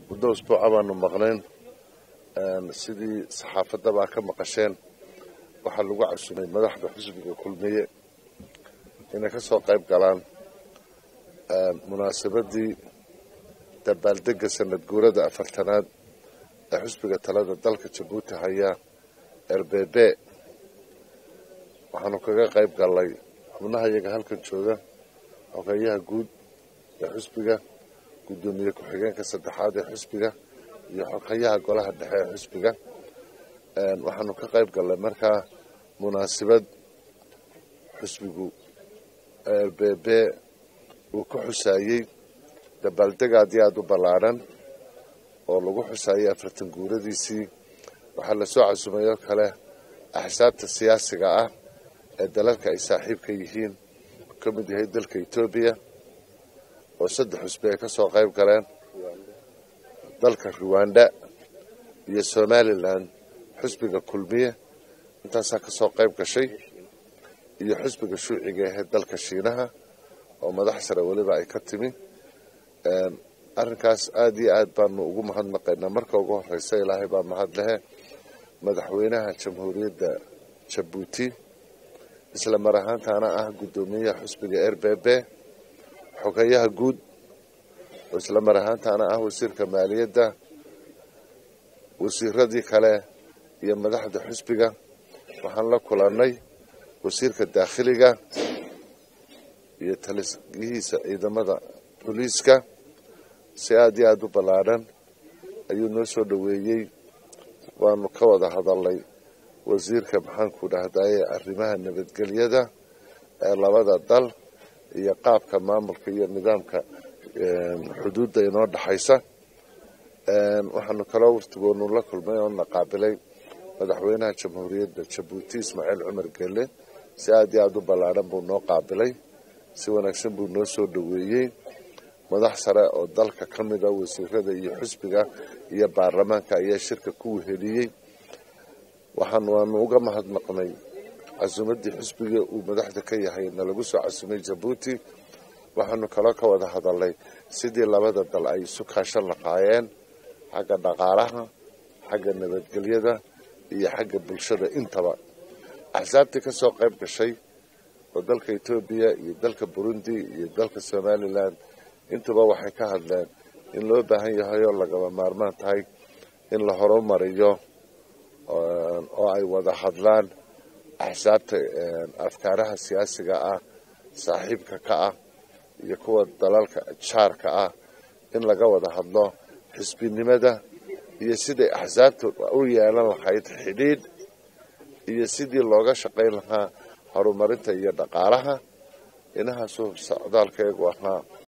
muddo usbuuca baanu maqnayn sidii saxaafadabaa ka maqasheen waxaa lagu casumay madaxda xisbiga kulmiye inay ka soo qayb galaan munaasabadii dabaaldega sanad guurada afartanaad ee xisbiga talada dalka jabuuti haya rbb waxaanu kaga qayb galnay xubnaha iyaga halkan jooga xogeeyaha guud ee xisbiga guddoomiye ku-xigeenka saddexaad ee xisbiga iyo xogeyaha golaha dhexe ee xisbiga waxaanu ka qayb galnay markaa munaasabad xisbigu rbb uu ku xusaayey dabaaldeg aad iyo aada u ballaadhan oo lagu xusaayey afartan guuradiisii waxaa lasoo casumay oo kale axsaabta siyaasiga ah ee dalalka ay saaxiibka yihiin ka mid yahay dalka etoobiya oo saddex xusbi ay ka soo qayb galeen dalka ruwanda iyo somalilan xusbiga kulmiye intaasaa ka soo qayb gashay iyo xusbiga shuuciga ahee dalka shiinaha oo madax sare weliba ay ka timi arrinkaas aada iyo aad baanu ugu mahadnaqaynaa marka ugu horeysa ilaahay baa mahad lehe madaxweynaha jamhuuriyadda jabuuti isla mar ahaantaana ah guddoomiyaha xusbiga r b b xogeyaha guud oo isla mar ahaantaana ah wasiirka maaliyadda wasiiradii kale iyo madaxda xusbiga waxaan la kulannay wasiirka daakhiliga iyo taliyihiisa ciidamada booliiska si aada iyo aada u ballaadhan ayuu noo soo dhoweeyey waanu ka wada hadalnay wasiirka maxaanku dhahdaye arrimaha nabadgelyada ee labada dal iyo qaabka maamulka iyo nidaamka xuduudda inoo dhexaysa waxaanu kaloo waftigoonu la kulmay oo na qaabilay madaxweynaha jamhuuriyadda jabuuti ismaaciil cumar gelle si aada iyo aada u ballaadhan buu noo qaabilay si wanaagsan buu noo soo dhoweeyey madax sare oo dalka ka mid a wasiirada iyo xusbiga iyo baarlamaanka ayaa shirka ku weheliyey waxaan waanu uga mahadnaqnay casuumaddii xusbiga uu madaxda ka yahay na lagu soo casumay jabuuti waxaanu kaloo ka wada hadalnay sidii labada dal ay isu kaashan lahaayeen xagga dhaqaalaha xagga nabadgelyada iyo xagga bulshada intaba axsaabtii ka soo qayb gashay oo dalka etoobiya iyo dalka burundi iyo dalka somalilan intuba waxay ka hadleen in loo baahan yahay oo lagaba maarmaan tahay in la horumariyo oo ay wada hadlaan axsaabta afkaaraha siyaasiga ah saaxiibka ka ah iyo kuwa dalalka jaarka ah in laga wada hadlo xisbinimada iyo siday axsaabta u yeelan lahayd xidhiidh iyo sidii looga shaqayn lahaa horumarinta iyo dhaqaalaha inahaasuu socdaalkeegu ahaa